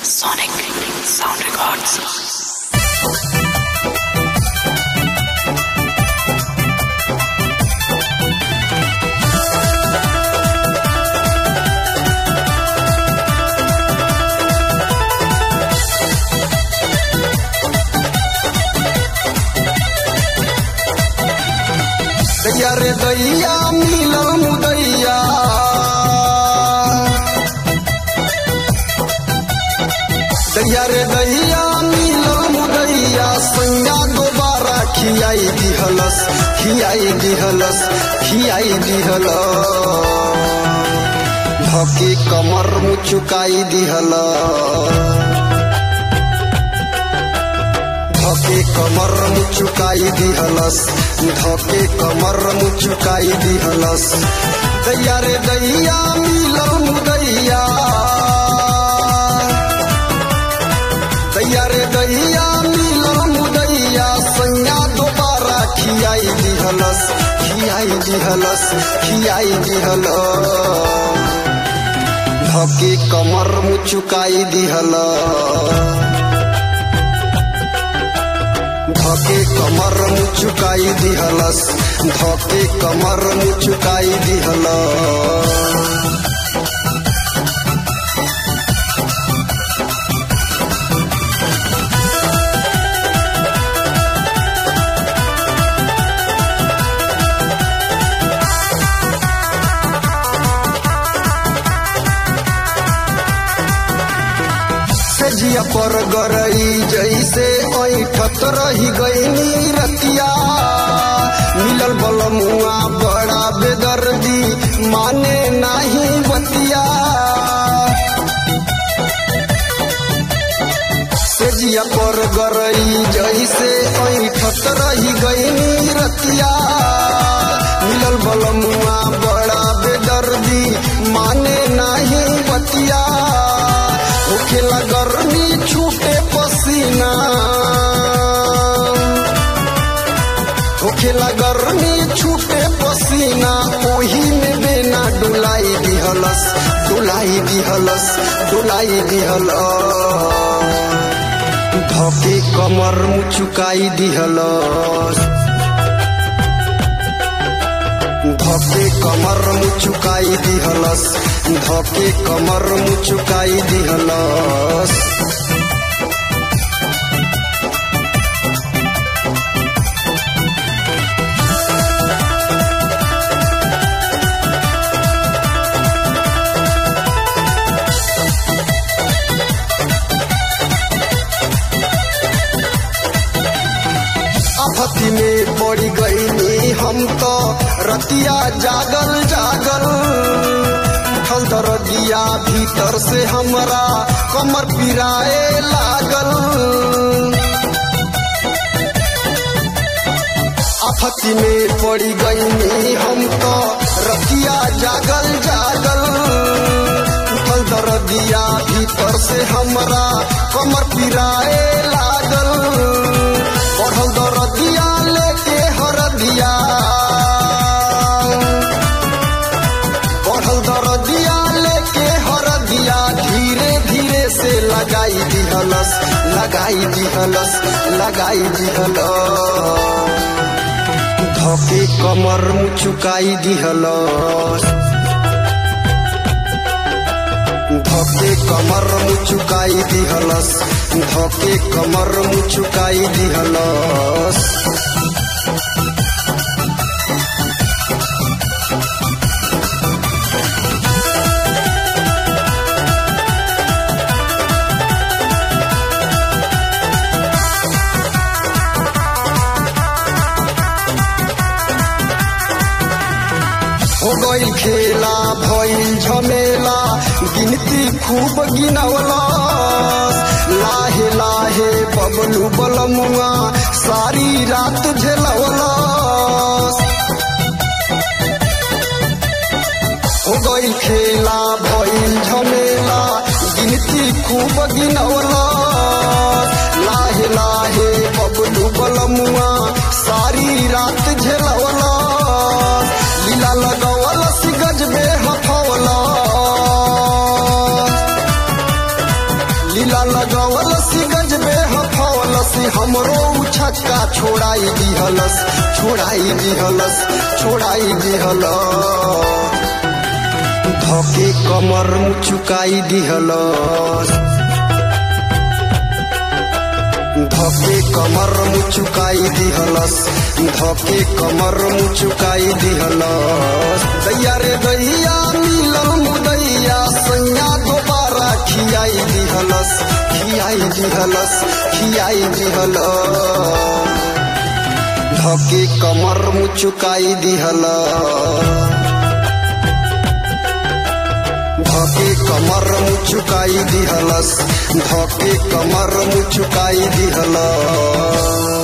Sonic Sound Records. दैया रे दैया मिलल मुदैया दैया रे दैया मिलल मुदैया संगा दोबारा खियाई दिहलस खियाई दिहलस खियाई दिहलस धके कमर मुचुकाई दिहलस धके कमर मुचुकाई दिहलस धके कमर मुचुकाई दिहलस दैया रे दैया मिलल मुदैया दैया रे दैया मिलल मुदैया सैया दोबारा खियाई दिहलस खियाई दिहलस खियाई दिहलस धके कमर मुचुकाई दिहलस धके कमर मुचुकाई दिहलस धके कमर मुचुकाई दिहलस सजिया पर गरई जैसे ऐठत रही गईनी रतिया मिलल बलमुआ बड़ा बेदर्दी माने नाही बतिया सजिया पर गरई जैसे ऐठत रही गईनी रतिया मिलल बलमुआ बड़ा बेदर्दी माने नाही बतिया होखेला गर्मी छूटे पसीना होखेला गर्मी छूटे पसीना ओही में बेना डुलाई दिहलस डुलाई दिहलस डुलाई दिहलस धके कमर मुचुकाई दिहलस धके कमर मुचुकाई दिहलस धके कमर मुचुकाई दिहलस आफती में पड़ गईनी हम तो रतिया जागल जागल उठल दरदिया भीतर से हमरा कमर पिराए लागल आफती में पड़ गईनी हम तो रतिया जागल जागल उठल दरदिया भीतर से हमरा कमर पिराए लागल बढ़ल दरदिया लेके हरदिया बढ़ल दरदिया लेके हरदिया धीरे धीरे से लगाई दिहलस लगाई दिहलस लगाई दिहलस धके कमर मुचुकाई दिहलस धके कमर मुचुकाई दिहलस धके कमर मुचुकाई दिहलस हो गई खेला भइल झमेला गिनती खूब गिनवलस लाहे लाहे बबलू बलमुआ सारी रात झेलवलस हो गई खेला भइल झमेला गिनती खूब गिनवलस लाहे लाहे बबलू बलमुआ सारी रात झेलवलस लीला लगवलस गजबे हथवलस लीला लगवलसी गजबे हफवलसी हमरो उ छक्का छोड़ाई दिहलस छोड़ाई दिहलस छोड़ाई दिहलस धके कमर मुचुकाई दिहलस धके कमर मुचुकाई दिहलस धके कमर मुचुकाई दिहलस दैया रे दैया मिलल मुदैया सैया दोबारा खियाई दिहलस खियाई दिहलस खियाई दिहलस धके कमर मुचुकाई दिहलस धके कमर मुचुकाई दिहलस धके कमर मुचुकाई दिहलस